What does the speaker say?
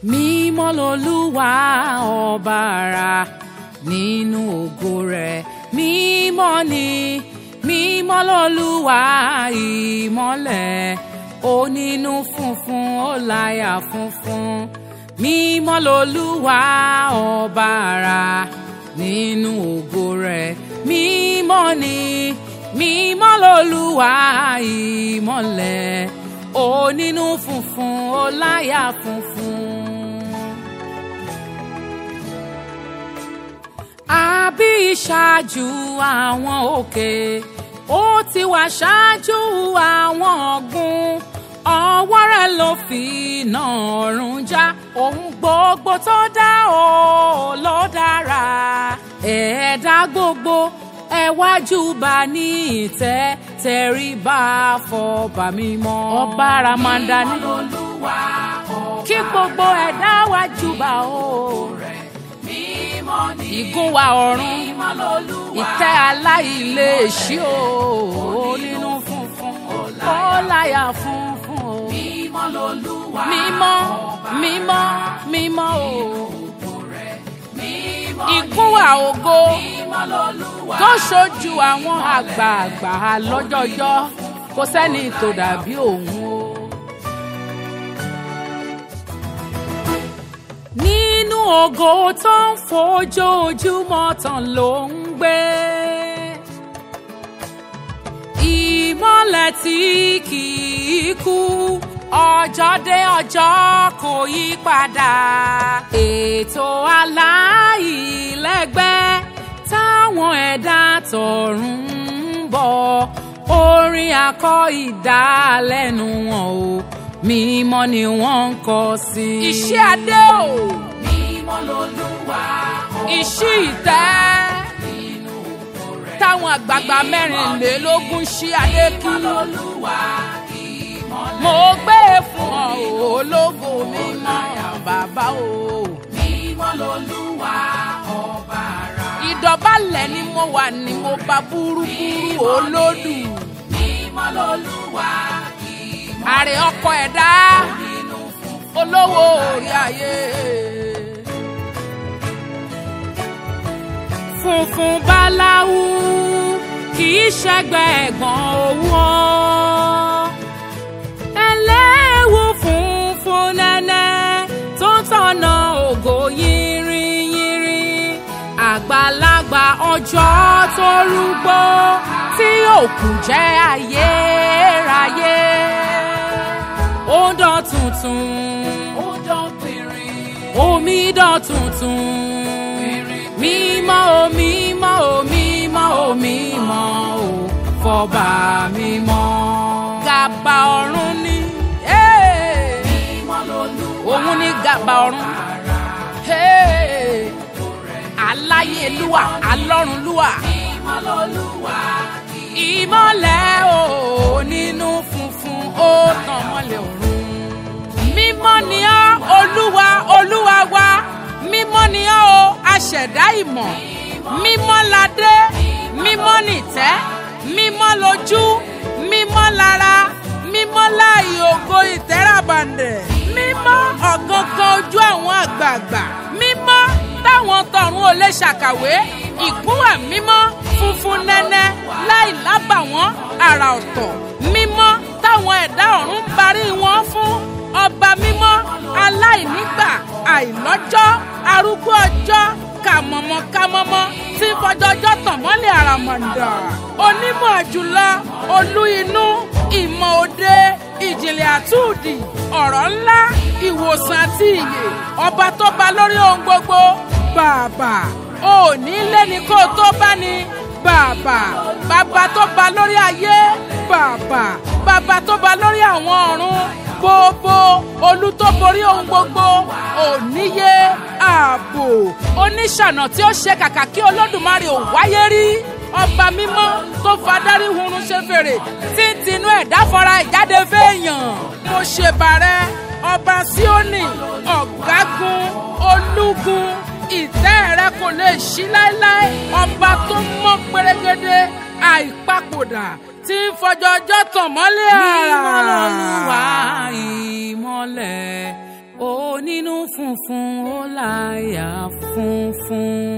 mímọ́ lolúwa ọba ara nínú ògo rẹ̀ mímọ́ ni mímọ́ lolúwa ìmọ́lẹ̀ onínú funfun ó láyà funfun mímọ́ lolúwa ọba ara nínú ògo rẹ̀ mímọ́ ni mímọ́ lolúwa ìmọ́lẹ̀ onínú funfun ó láyà funfun. àbí ìṣáájú àwọn òkè ó ti wà ṣáájú àwọn ọ̀gbun ọwọ́ rẹ̀ ló fi iná ọ̀run já ohun gbogbo tó dá o ló dára ẹ̀ẹ́dá gbogbo ẹ wájú bá ní ìtẹ́ tẹríba fọba mímọ́ ọba ramanda ní kí gbogbo ẹ̀dá wájú bá o ìgún wa ọ̀run ìtẹ́ aláìléèṣí o nínú funfun ó láyà funfun o mímọ́ mímọ́ mímọ́ o ìgún wa ògo tó ṣojú àwọn àgbààgbà lọ́jọ́jọ́ kò sẹ́ni tó dàbí òun o. nínú ògo tó ń fojoojúmọ́ tàn ló ń gbé. ìmọ́lẹ̀ tí kì í kú ọjọ́ dé ọjọ́ kò yí padà. ètò aláìlẹ́gbẹ́ táwọn ẹ̀dá tọ̀run ń bọ̀ orin akọ ìdálẹ́nu wọn o mímọ́ ni wọ́n ń kọ sí. iṣẹ́ adé o. mímọ́ lolúwa ìṣí ìtẹ́. nínú ògo rẹ̀. táwọn àgbààgbà mẹ́rìnlélógún ṣí adé kí. mímọ́ lolúwa ìmọ́lẹ̀. mo gbé e fún ọ o, ológo mímọ́ bàbá o. mímọ́ lolúwa ọba ara. ìdọ̀bálẹ̀ ni mo wà ní mo bá búrúburú olódù. mímọ́ lolúwa ìmọ́lẹ̀. àrè ọkọ ẹ̀dá nínú funfun olówó orí ayé. funfun báláwú kì í ṣẹgbẹ́ ẹ̀gbọ́n owó. ẹlẹ́wù funfun nẹ́nẹ́ tó ń tọ̀nà ògo yìnrìnyìnrì. àgbàlagbà ọjọ́ tó rúgbó tí òkú jẹ́ ayérayé. ó dán tuntun ó dán pìnrin. omi dán tuntun mímọ́ o mímọ́ o mímọ́ o mímọ́ o fọba mímọ́. gàbà ọ̀run ni eh, mímọ́ lolúwa òun ni gàbà ọ̀run ara. eh, aláyélúwà alọ́runlúwà mímọ́ lolúwa ìmọ́lẹ̀ o nínú funfun ó tàn mọ́lẹ̀ ọ̀run. mímọ́ ni ọ́ olúwa olúwa wa mímọ́ ni ọ́ o aṣẹ̀dá ìmọ̀ mímọ́ ládé mímọ́ nìtẹ́ mímọ́ lójú mímọ́ lára mímọ́ láàyè ògo ìtẹ́ràbàǹdẹ̀ mímọ́ ọ̀gangan ojú àwọn àgbààgbà mímọ́ táwọn tọ̀run ò lè ṣàkàwé ìgúnwà mímọ́ funfun nẹ́nẹ́ láì lábàwọ́n àrà ọ̀tọ̀ mímọ́ táwọn ẹ̀dá ọ̀run ń barí wọn fún ọba mímọ́ aláìnígbà àìlọ́jọ́ arúgbó ọjọ́ kàmọ̀mọ́ kàmọ́mọ́ tí fọjọ́jọ́ tàn mọ́lẹ̀ àràmọ̀ǹdà onímọ̀ jùlọ olú inú ìmọ̀ òde ìjìnlẹ̀ àtúndì ọ̀rọ̀ ńlá ìwòsàn àti ìyè ọba tó ba lórí ohun gbogbo bàbà òní lẹ́ni kó o tó bá ní bàbà bàbá tó ba lórí ayé bàbà bàbá tó ba lórí àwọn ọ̀run gbogbo olú tó borí ohun gbogbo òníye ààbò oníṣànà tí ó ṣe kàkà kí olódùmarè ò wáyé rí ọba mímọ́ tó fadarí hurun ṣe fèrè tí ń tinú ẹ̀dá fọra ìjáde fẹ́ẹ̀yàn mo ṣèbàrẹ́ ọba síónì ọ̀gágun olúgun ìtẹ́ rẹ kò lè ṣí láéláé ọba tó mọ́ pérégedé àìpapòdà tí ń fọjọ́jọ́ tàn mọ́lẹ̀ àrà. mímọ́ lolúwa ìmọ́lẹ̀ òní nínú funfun ó láyà funfun.